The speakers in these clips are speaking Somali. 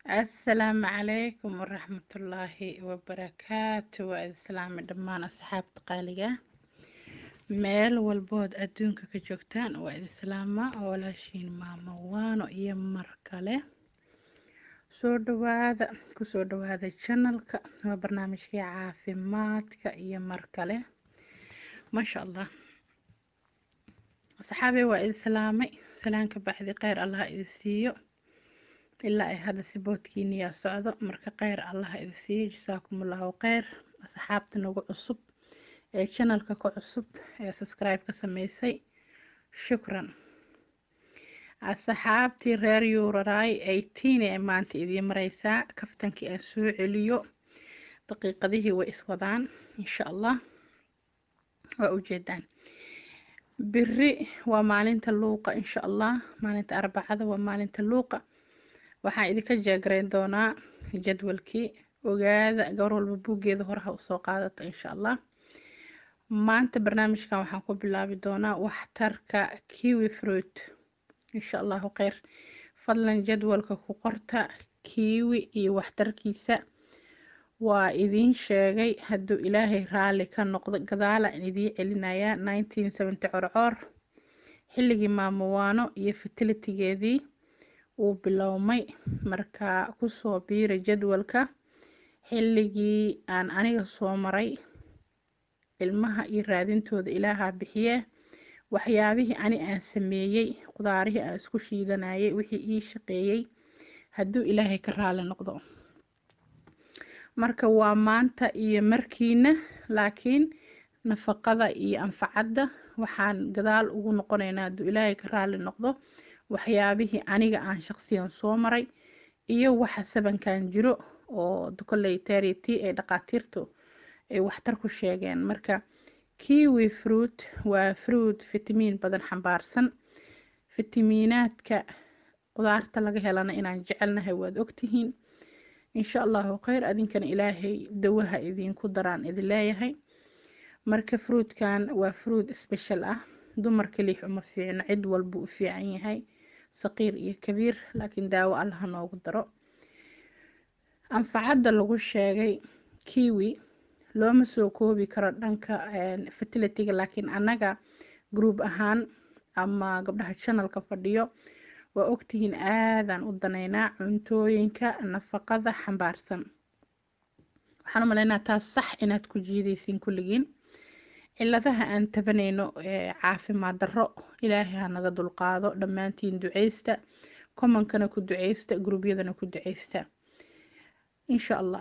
asalaamu calaykum waraxmatullaahi wabarakaatu waa islaami dhammaan asxaabta qaaliga meel walbood adduunka ka joogtaan waa islaama walaashiin maamo waano iyo mar kale soo dhawaada kusoo dhawaada janalka waa barnaamijkii caafimaadka iyo mar kale maasha allah asxaabey waa islaamay salaanka baxdi kheyr allah idi siiyo ilaa ay hadda si boodkiiniyaa socdo marka kheyr allah idi siiyo jasaakumullahu kheyr asxaabta nagu cusub ee janalka ka cusub ee subscribe ka sameysay shukran asxaabtii reer yuuraray eighteen ee maanta idiin mareysaa kaftankii aan soo celiyo daqiiqadihii way iswadaan insha allah waa ujeedaan biri waa maalinta luuqa insha allah maalinta arbacada waa maalinta luuqa waxaan idinka jeegarayn doonaa jadwalkii ogaada gabar walba buuggeeda horeha usoo qaadato insha allah maanta barnaamijkan waxaan ku bilaabi doonaa waxtarka kiwi fruit insha allahu kheyr fadlan jadwalka ku qorta kiwi iyo waxtarkiisa waa idiin sheegay hadduu ilaahay raalli ka noqdo gadaala in idiin celinayaa nineteen seventy corcoor xilligii maamowaano iyo fertilitigeedii uu bilowmay markaa kusoo biira jadwalka xilligii aan aniga soo maray ilmaha iyo raadintooda ilaahaa bixiye waxyaabihii ani aan sameeyey qudaarihii aan isku shiidanayay wixii ii shaqeeyey hadduu ilaahay ka raali noqdo marka waa maanta iyo markiina laakiin nafaqada iyo anfacadda waxaan gadaal ugu noqonaynaa hadduu ilaahay ka raali noqdo waxyaabihii aniga aan shaqsiyan soo maray iyo waxa sabankan jiro oo dukoley terity ay dhaqaatiirtu ay waxtar ku sheegeen marka kiwi fruit waa fruit fitamiin badan xambaarsan fitamiinaadka qudaarta laga helana inaan jecelnahay waad ogtihiin insha allahu kheyr adinkana ilaahay dawaha idinku daraan idin leeyahay marka fruitkan waa fruit special ah dumar kaliix uma fiicno cid walbuu u fiican yahay saqiir iyo kabiir laakiin daawo allaha noogu daro anfacadda lagu sheegay kiwi looma soo koobi karo dhanka fertilitiga laakiin annaga group ahaan ama gabdhaha janalka fadhiyo waa ogtihiin aadaan u daneynaa cuntooyinka nafaqada xambaarsan waxaan u maleynaa taas sax inaad ku jiidaysiin kulligiin ciladaha aan tabanayno caafimaad darro ilaahay ha naga dulqaado dhammaantiin duceysta commonkana ku duceysta gruubyadana ku duceysta insha allah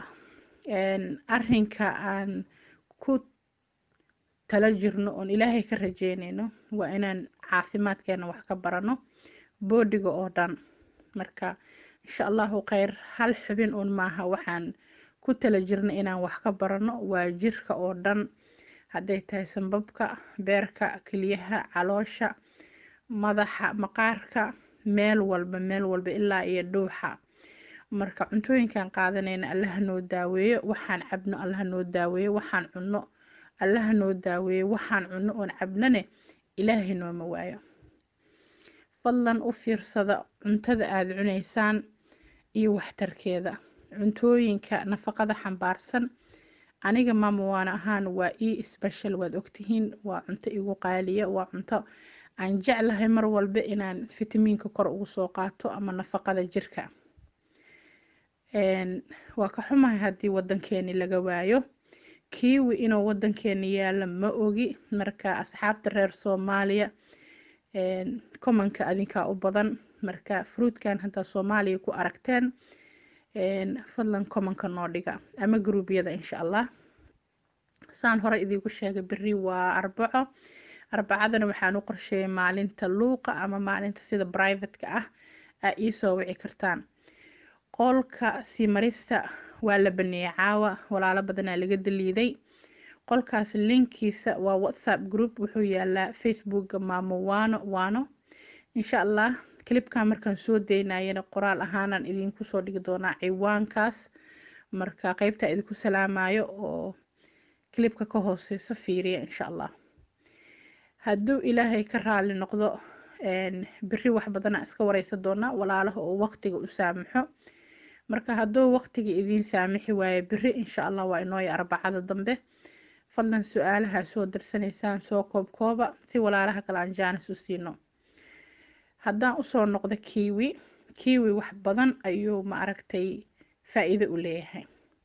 arinka aan ku tala jirno oon ilaahay ka rajeynayno waa inaan caafimaadkeena wax ka barano boodhiga oo dhan marka insha allahu kheyr hal xubin uun maaha waxaan ku tala jirna inaan wax ka barano waa jirka oo dhan hadday tahay sanbabka beerka keliyaha caloosha madaxa maqaarka meel walba meel walba ilaa iyo dhuuxa marka cuntooyinkan qaadanayna allaha noo daaweeyo waxaan cabno allaha noo daaweeyo waxaan cunno allaha noo daaweeyo waxaan cunno oon cabnane ilaahay nooma waayo fadlan u fiirsada cuntada aada cunaysaan iyo waxtarkeeda cuntooyinka nafaqada xambaarsan aniga maamawaan ahaan waa ii special waad ogtihiin waa cunto igu qaaliya waa cunto aan jeclahay mar walba inaan fitamiinka kor ugu soo qaato ama nafaqada jirka waa ka xumahay haddii wadankeeni laga waayo kiwi inuu wadankeeni yaala ma ogi marka asxaabta reer soomaaliya commonka adinkaa u badan marka fruitkan haddaa soomaaliya ku aragteen fadlan commonka noo dhiga ama gruubyada insha allah saan hore idiinku sheegay beri waa arbaco arbacadana waxaan u qorsheeyay maalinta luuqa ama maalinta sida brivateka ah aa iisoo wici kartaan qolka sii marista waa la baneeyey caawa walaalo badanaa laga daliiday qolkaas linkiisa waa whatsapp group wuxuu yaalaa facebooka maamo waano waano insha allah clipkan markaan soo daynayana qoraal ahaanaan idinku soo dhigi doonaa ciwaankaas marka qeybta idinku salaamayo oo clipka ka hooseyso fiiriya insha allah hadduu ilaahay ka raali noqdo beri wax badana iska wareysa doonaa walaalaha oo waqtiga u saamaxo marka hadduu waqtiga idiin saamixi waayo beri insha allah waa inooya arbacada dambe fadlan su-aalaha soo darsanaysaan soo koob kooba si walaalaha kale aan jaanis u siino haddaan usoo noqdo kiwi kiwi wax badan ayuu ma aragtay faa-iido u leeyahay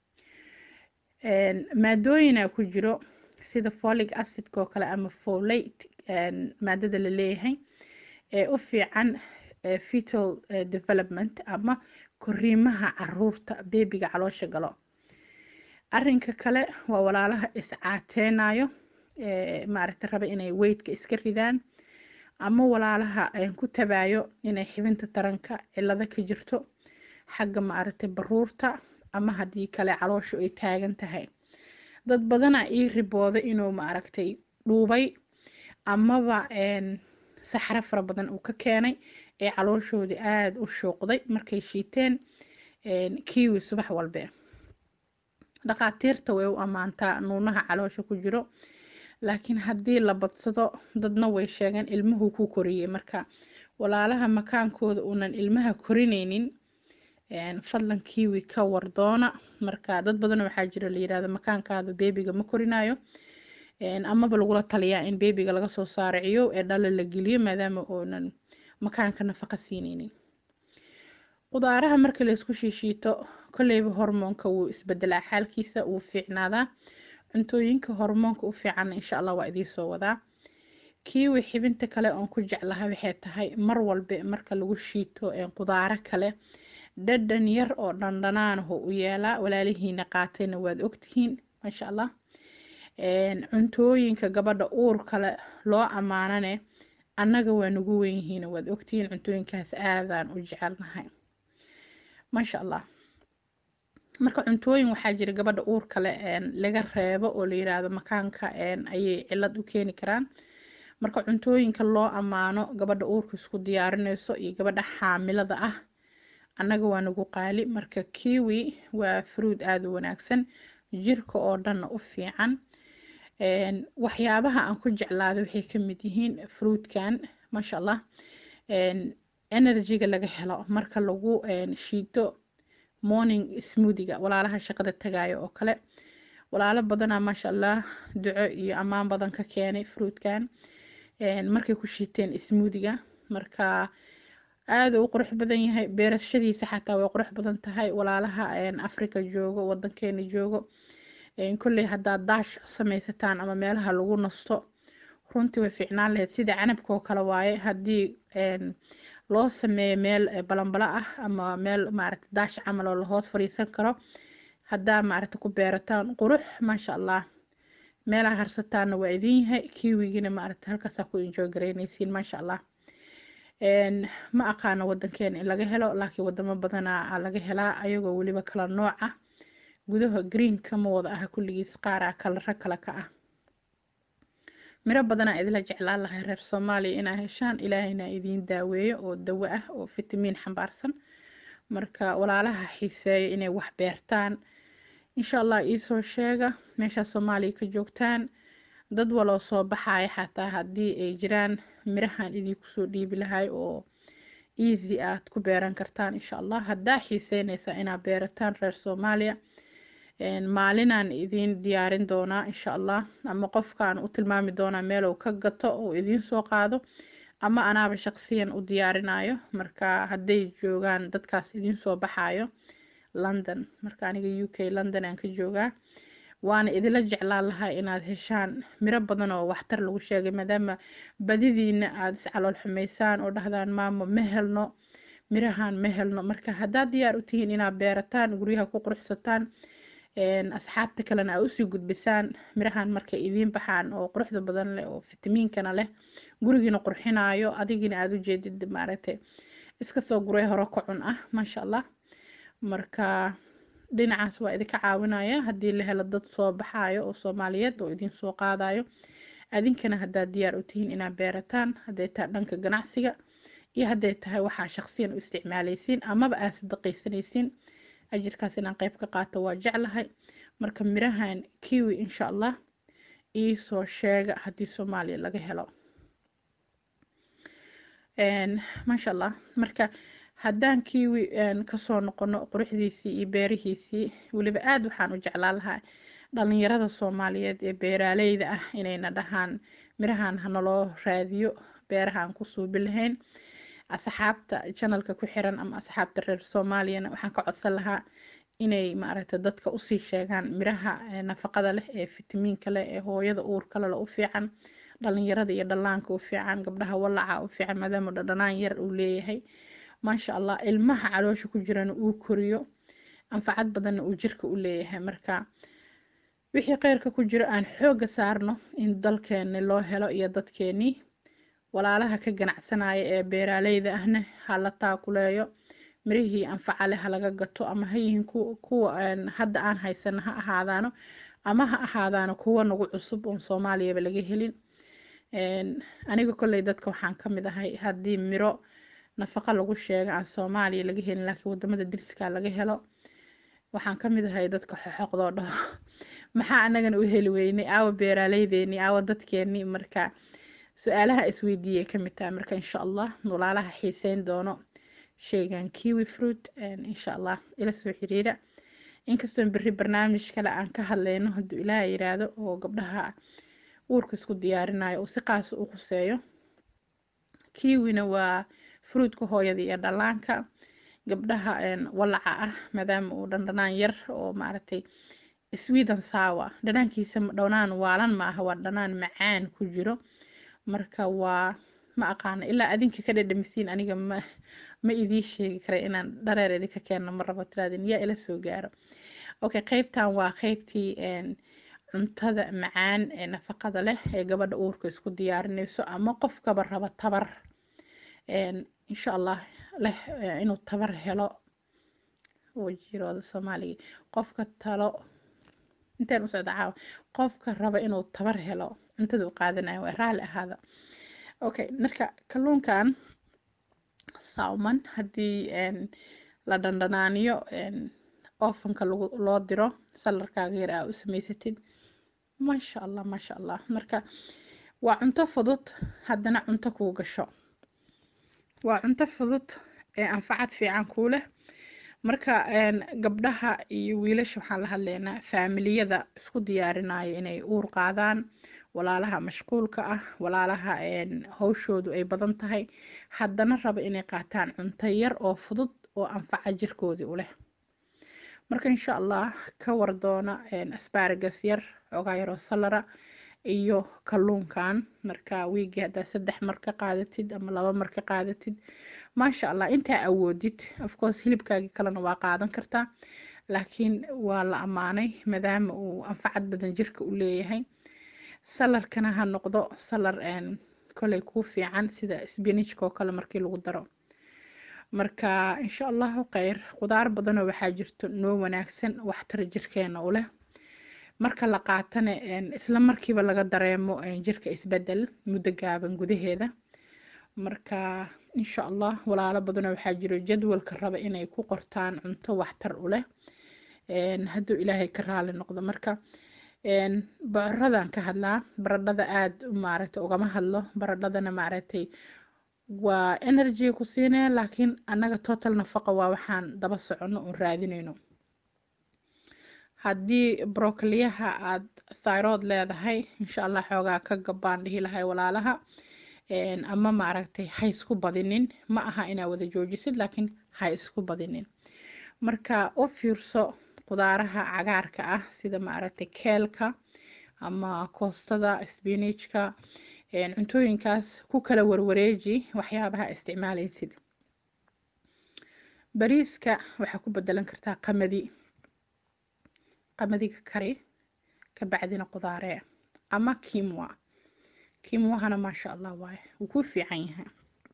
maadooyina ku jiro sida folic acidka oo kale ama folate maadada la leeyahay ee u fiican fetal development ama koriimaha caruurta beebiga caloosha galo arinka kale waa walaalaha iscaateynayo maaragta raba inay weydka iska ridaan ama walaalaha ku tabaayo inay xibinta taranka cilado ka jirto xagga maaragtay baruurta ama haddii kale calooshu ay taagan tahay dad badana ii ribooda inuu maaragtay dhuubay amaba saxro fara badan uu ka keenay ee calooshoodii aada u shuuqday markay shiiteen kiwi subax walbe dhakhaatiirta way u ammaantaa nuunaha caloosha ku jiro laakiin haddii la badsado dadna way sheegeen ilmuhu ku koriyey marka walaalaha makaankooda uunan ilmaha korineynin fadlan kiwi ka wardoona marka dad badan waxaa jira la yirahdo makaankaada beebiga ma korinayo amaba lagula taliyaa in beebiga laga soo saaraciyo ee dhalo la geliyo maadaama uunan makaanka nafaqa siineynin qudaaraha marka laysku shiishiito kolleyba hormoonka wuu isbedelaa xaalkiisa wuu fiicnaadaa cuntooyinka hormoonka u fiicanna insha allah waa idiinsoo wadaa kiwi xibinta kale oon ku jeclaha waxay tahay mar walbe marka lagu shiito qudaaro kale dhadhan yar oo dhandhanaanaho u yeelaa walaalihiina qaatayna waad ogtihiin maasha allah cuntooyinka gabadha uur kale loo ammaanane annaga waa nagu wenyihiin waad ogtihiin cuntooyinkaas aadaan u jecelnahay maasha allah marka cuntooyin waxaa jira gabadha uur kale laga reebo oo la yiraahdo makaanka ayay cilad u keeni karaan marka cuntooyinka loo ammaano gabadha uurka isku diyaarinayso iyo gabadha xaamilada ah annaga waa nagu qaali marka kiwi waa fruud aada u wanaagsan jirka oo dhanna u fiican waxyaabaha aan ku jeclaada waxay ka mid yihiin fruudkan maasha allah energyga laga helo marka lagu shiito morning smoothiga walaalaha shaqada tagayo oo kale walaalo badanaa maasha allah duco iyo ammaan badan ka keenay fruudkan markay ku shiiteen smoothiga marka aada u qurux badan yahay beerashadiisa xataa way qurux badan tahay walaalaha africa joogo wadankeena joogo kolley haddaad daash samaysataan ama meelaha lagu nasto runtii way fiicnaan lahayd sida canabka oo kale waaye haddii loo sameeyo meel balanbala ah ama meel maaragta daash camal oo lahoos fadhiisan karo haddaa maaragta ku beerataan qurux maasha allah meelaha harsataanna waa idin yahay kiwigina maaragta halkaasaa ku enjoy garaynaysiin maasha allah ma aqaano wadankeena in laga helo laakiin wadamo badanaa laga helaa ayagoo weliba kala nooc ah gudaha greenka ma wada ah kulligiis qaaraa kalara kale ka ah miro badanaa idila jeclaan lahay reer soomaaliya inaa heshaan ilaahayna idiin daaweeyo oo dawo ah oo fitamiin xambaarsan marka walaalaha xiiseeya inay wax beertaan insha allah iisoo sheega meeshaa soomaaliya ka joogtaan dad waloo soo baxaya xataa haddii ay jiraan mirahan idinku soo dhiibi lahay oo easy aad ku beeran kartaan insha allah haddaa xiiseynaysaa inaad beerataan reer soomaaliya maalinaan idiin diyaarin doonaa insha allah ama qofkaan u tilmaami doonaa meelow ka gato oo idiin soo qaado ama anaaba shaqsiyan u diyaarinayo marka hadday joogaan dadkaas idiin soo baxayo london marka aniga u k london aan ka joogaa waana idila jeclaan lahaa inaad heshaan miro badan oo waxtar lagu sheegay maadaama badidiina aada iscalool xumaysaan oo dhahdaan maamo ma helno mirahan ma helno marka haddaad diyaar u tihiin inaad beerataan guryaha ku quruxsataan asxaabta kalena aa usii gudbisaan mirahan markay idiin baxaan oo quruxda badan leh oo fitamiinkana leh gurigiina qurxinayo adigina aada u jeedid maaragtay iska soo guray hore ka cun ah maasha allah marka dhinacaas waa idinka caawinaya haddii la helo dad soo baxayo oo soomaaliyeed oo idin soo qaadayo adinkana haddaad diyaar u tihiin inaad beerataan hadday tahay dhanka ganacsiga iyo hadday tahay waxaa shaqsiyan u isticmaalaysiin amaba aad sadaqaysanaysiin ajirkaas inaan qeyb ka qaato waa jeclahay marka mirahan kiwi insha allah iisoo sheega haddii soomaaliya laga helo maasha allah marka haddaan kiwi kasoo noqono quruxdiisii iyo beerihiisii weliba aada waxaan u jeclaan lahaa dhalinyarada soomaaliyeed ee beeraaleyda ah inayna dhahaan mirahan hanaloo raadiyo beeraha aan ku suubi lahayn asxaabta janalka ku xiran ama asxaabta reer soomaaliyana waxaan ka codsan lahaa inay maaragta dadka usii sheegaan miraha nafaqada leh ee fitamiinka leh ee hooyada uurka leh u fiican dhalinyarada iyo dhallaanka u fiican gabdhaha walaca u fiican maadaama dhadhanaan yar uu leeyahay maasha allah ilmaha caloosha ku jirana uu koriyo anfacad badanna uu jirka u leeyahay marka wixii kheyrka ku jiro aan xooga saarno in dalkeeni loo helo iyo dadkeenii walaalaha ka ganacsanaya ee beeraaleyda ahna ha la taakuleeyo mirihii anfaca leh halaga gato ama ha yihiin kuwa hadda aan haysano ha ahaadaano ama ha ahaadaano kuwa nagu cusub oon soomaaliyaba laga helin aniga kolley dadka waxaan ka mid ahay haddii miro nafaqa lagu sheega aan soomaaliya laga helin laakiin wadamada diriska laga helo waxaan ka mid ahay dadka xoxoqdoo dhaho maxaa anagana u heli weynay aawa beeraaleydeeni aawa dadkeeni marka su-aalaha isweydiiyay ka mid tahay marka insha allah walaalaha xiiseyn doono sheygan kiwi fruit insha allah ila soo xiriira inkastoon berri barnaamij kale aan ka hadlayno hadduu ilaaha yiraahdo oo gabdhaha uurka isku diyaarinayo uu si qaasa u khuseeyo kiwina waa fruitka hooyada iyo dhallaanka gabdhaha walaca ah maadaama uu dhandhanaan yar oo maaragtay sweden sawa dhanaankiisa dhanaan waalan ma aha waa dhanaan macaan ku jiro marka waa ma aqaana ilaa adinka ka dhadhamisiin aniga ma ma idii sheegi kara inaan dhareer idinka keenno ma rabo tiraadin yaa ila soo gaaro okay qeybtan waa qeybtii cuntada macaan ee nafaqada leh ee gabadha uurka isku diyaarinayso ama qofkaba raba tabar insha allah leh inuu tabar helo wajirooda soomaaliga qofka talo inteen u socda caawa qofka raba inuu tabar helo cuntada u qaadanayo waa raalli ahaada okay marka kalluunkan salmon haddii la dhandhanaaniyo ofanka loo diro salarkaaga yar aa u samaysatid maasha allah maasha allah marka waa cunto fudud haddana cunto kuu gasho waa cunto fudud ee anfacad fiican kuu leh marka gabdhaha iyo wiilasha waxaan la hadlaynaa faamiliyada isku diyaarinaya inay uur qaadaan walaalaha mashquulka ah walaalaha hawshoodu ay badan tahay haddana raba inay qaataan cunto yar oo fudud oo anfaca jirkoodii u leh marka insha allah ka war doona asbaragas yar xoogaa yaroo salara iyo kalluunkan marka wiigii haddaa saddex mar ka qaadatid ama laba mar ka qaadatid maasha allah intaa awoodid ofcourse hilibkaagii kalena waa qaadan kartaa laakiin waa la ammaanay maadaama uu anfacad badan jirka u leeyahay salarkana ha noqdo salar koley kuu fiican sida sbinijka oo kale markii lagu daro marka insha allahu kheyr qudaar badanoo waxaa jirto noo wanaagsan waxtar jirkeena u leh marka la qaatana isla markiiba laga dareemo jirka isbedel muddo gaaban gudaheeda marka insha allah walaalo badanoo waxaa jiro jadwalka raba inay ku qortaan cunto waxtar u leh hadduu ilaahay ka raali noqdo marka bocoradan ka hadlaa baradhada aada maaragtay ugama hadlo baradhadana maaragtay waa energy ku siinaya laakiin annaga total nafaqa waa waxaan daba soconno oon raadinayno haddii brokoliyaha aad thyroid leedahay insha allah xoogaa ka gabaan dhihi lahay walaalaha ama maaragtay ha isku badinin ma aha inaa wada joojisid laakiin ha isku badinin marka u fiirso qudaaraha cagaarka ah sida maaragtay keelka ama koostada spinajka cuntooyinkaas ku kala warwareeji waxyaabaha isticmaalaysid bariiska waxaa ku bedelan kartaa qamadi qamadiga kari ka bacdina qudaaree ama kimwa kimwahana maasha allah waaye wuu kuu fiican yahay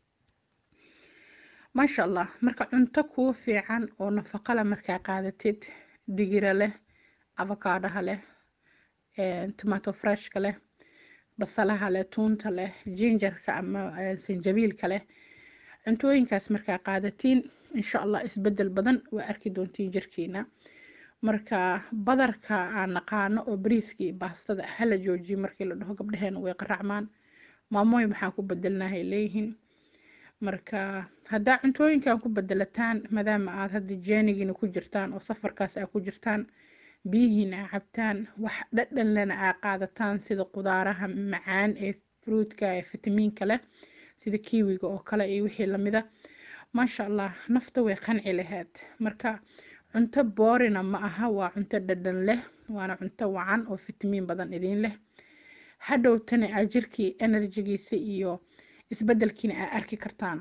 maasha allah marka cunto kuu fiican oo nafaqo leh markaa qaadatid digira leh avocadaha leh tomato freshka leh basalaha leh tuunta leh jinjarka ama sanjabiilka leh cuntooyinkaas markaa qaadatiin insha allah isbedel badan waa arki doontiin jirkiina marka badarka aan naqaano oo bariiskii baastada hala joojiyo markii la dhaho gabdhaheena way qaracmaan maamooyin maxaan ku bedelnahay leeyihiin marka haddaa cuntooyinkan ku bedelataan maadaama aad hadda jeenigiina ku jirtaan oo safarkaas aa ku jirtaan biyihiina aa cabtaan wax dhadhanlena aa qaadataan sida qudaaraha macaan ee fruudka ee fitamiinka leh sida kiwiga oo kale iyo wixii lamida maasha allah nafta way qanci lahayd marka cunto boorina ma aha waa cunto dhadhan leh waana cunto wacan oo fitamiin badan idiin leh hadhowtana aa jirkii enerjigiisa iyo isbedelkiina aa arki kartaan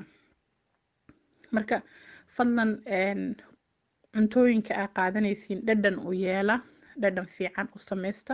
marka fadlan cuntooyinka aa qaadanaysiin dhadhan u yeela dhadhan fiican u sameysta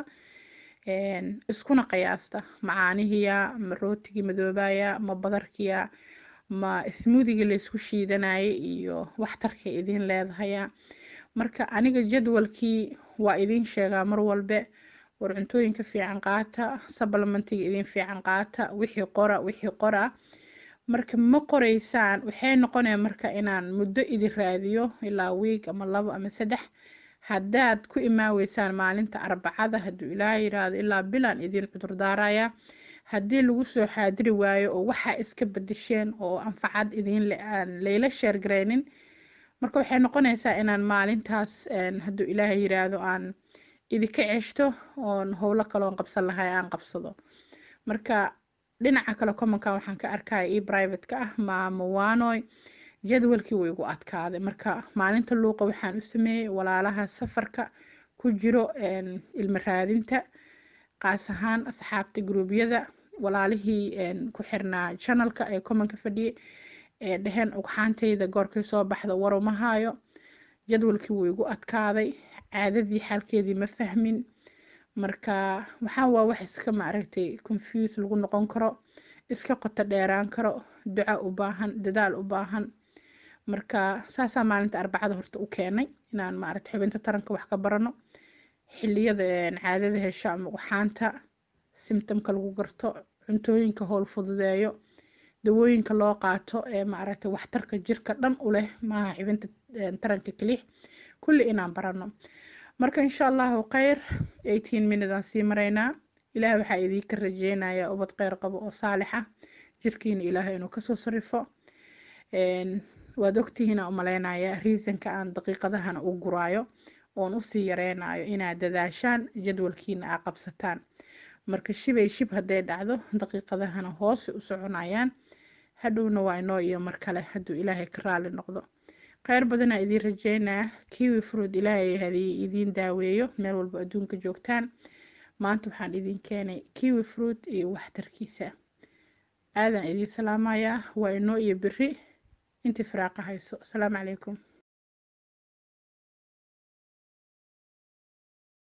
iskuna qiyaasta macaanihiya ma rootigii madoobaya ma badarkiya ma ismuudigii laysku shiidanayay iyo waxtarkay idiin leedahaya marka aniga jadwalkii waa idiin sheegaa mar walbe war cuntooyinka fiican qaata sablamentiga idiin fiican qaata wixii qora wixii qora marka ma qoraysaan waxay noqonaya marka inaan muddo idin raadiyo ilaa wiig ama labo ama saddex haddaad ku imaaweysaan maalinta arbacada hadduu ilaa yiraahdo ilaa bilaan idiin cudurdaaraya haddii lagu soo xaadiri waayo oo waxaa iska bedesheen oo anfacad idiin le aan layla sheergaraynin marka waxay noqonaysaa inaan maalintaas hadduu ilaahay yiraahdo aan idinka ceshto oon howlo kaloon qabsan lahay aan qabsado marka dhinaca kale commonka waxaan ka arkaya io private-ka ah maamo waanoy jadwalkii wuu igu adkaaday marka maalinta luuqa waxaan u sameeyey walaalaha safarka ku jiro ilmo raadinta qaas ahaan asxaabta gruubyada walaalihii ku xirnaa janalka ee commonka fadhiyay ee dheheen ugxaantayda goorkay soo baxda warumahaayo jadwalkii wuu igu adkaaday caadadii xaalkeedii ma fahmin marka waxaan waa wax iska maaragtay confuse lagu noqon karo iska qoto dheeraan karo duca u baahan dadaal u baahan marka saasaa maalinta arbacada horta u keenay inaan maaragtay xubinta taranka wax ka barano xiliyada caadada hesho ama ugxaanta symptomka lagu garto cuntooyinka howl fududeeyo dawooyinka loo qaato ee maaragtay waxtarka jirka dhan u leh maaha xibinta taranka kelix kulli inaan barano marka insha allahu kheyr eighteen minute aan sii maraynaa ilaah waxaa idiinka rajeynayaa ubad kheyr qabo oo saalixa jirkiina ilaahay inuu kasoo sarifo waad ogtihiina umaleynaya reasonka aan daqiiqadahana u guraayo oon usii yareynayo inaad dadaashaan jadwalkiina aa qabsataan marka shibay shib hadday dhacdo daqiiqadahana hoose u soconayaan hadhowna waa inoo iyo mar kale hadduu ilaahay ka raali noqdo kheyr badanaa idiin rajeynaa kiwi fruud ilaahay hadii idiin daaweeyo meel walba adduunka joogtaan maanta waxaan idiin keenay kiwi fruud iyo waxtarkiisa aadan idiin salaamayaa waa inoo iyo beri intii firaaqa hayso asalaamu calaykum